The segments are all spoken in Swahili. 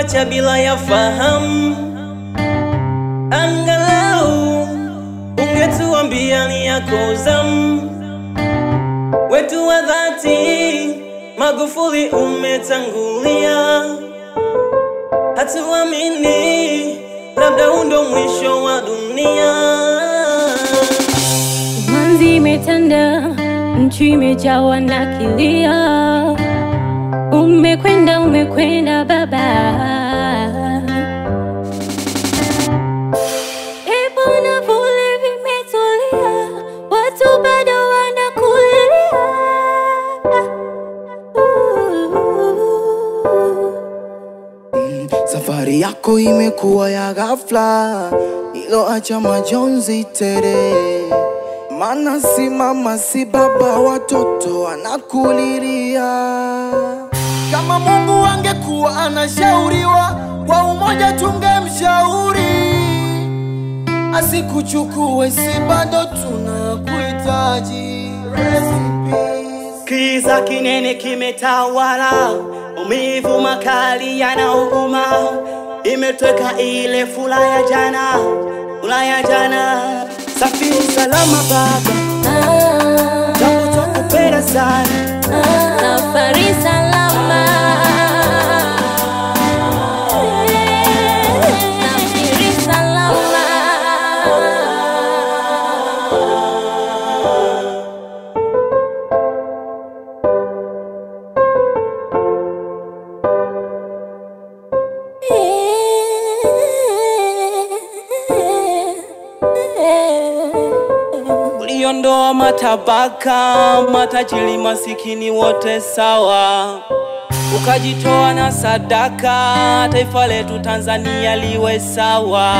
kuacha bila ya fahamu. Angalau ungetuambia ni yako zamu, wetu wa dhati. Magufuli umetangulia, hatuamini, labda huu ndo mwisho wa dunia. Manzi imetanda, nchi imejawa na kilio. Umekwenda, umekwenda baba. Pepo na vuli vimetulia, watu bado wanakulilia. Safari yako imekuwa ya ghafla, iloacha majonzi tere. Mana si mama si baba, watoto wanakulilia. Kama Mungu angekuwa anashauriwa, kwa umoja tungemshauri asikuchukue, si bado tunakuhitaji. Rest in peace. Kiza kinene kimetawala, umivu makali yanauma, imetweka ile fula ya jana, fula ya jana. Safiri salama baba, Ah, japo twakupenda sana. Safari salama. Safiri salama. Uliondoa matabaka, matajiri masikini wote sawa, ukajitoa na sadaka, taifa letu Tanzania liwe sawa.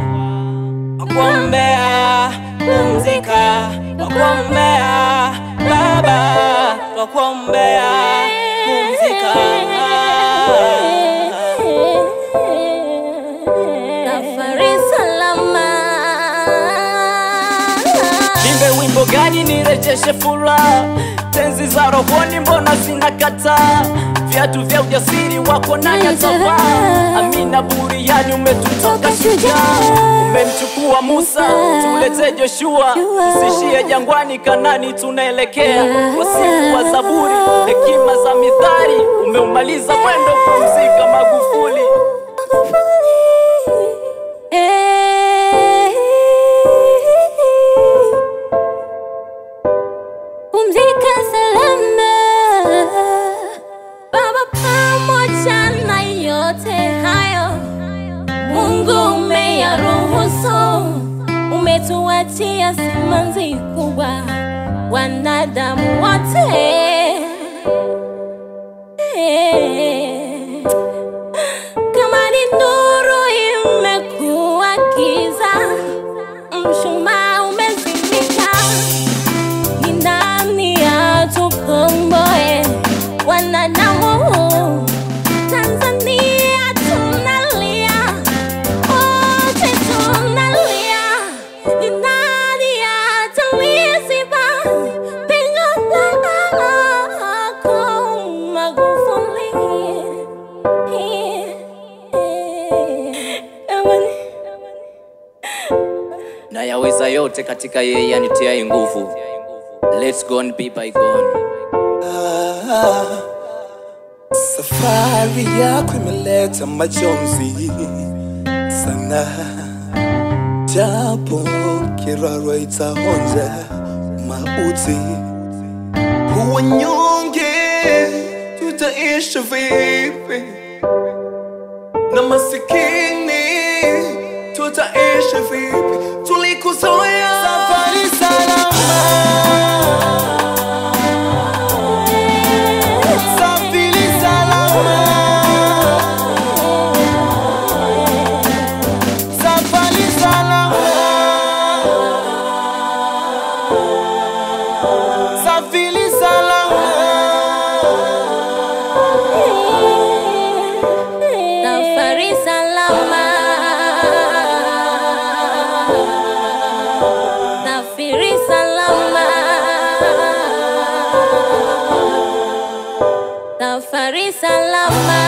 Twakuombea pumzika, twakuombea baba, twakuombea pumzika. Safari salama. Nimbe wimbo gani nirejeshe furaha, tenzi za rohoni mbona zinakataa, viatu vya ujasiri wako nani atavaa? Amina Buriani umetutoka shujaa, umemchukua Musa tulete Joshua, tusishie jangwani, Kanani tunaelekea, wasifu wa Zaburi, hekima za mithali, umeumaliza mwendo, pumzika Magufuli. Pumzika salama Baba, pamoja na yote hayo, Mungu umeyaruhusu, umetuachia simanzi kubwa, wanadamu wote kama ni nuru imekuwa giza, mshumaa umezimika ni nani atukomboe wanadamu Tanzania tunalia wote tunalia ni nani ataliziba pengo lako Magufuli Amani. na yaweza yote katika yeye anitiaye nguvu. Let's go and be bygone. Safari yako imeleta majonzi sana, japo kirarwa itaonja mauti. Wanyonge tutaishi vipi? Na masikini tutaishi vipi? Tulikuzoea safari salama Safiri salama Safari salama Safiri salama Safari salama. Safiri salama. Safari salama.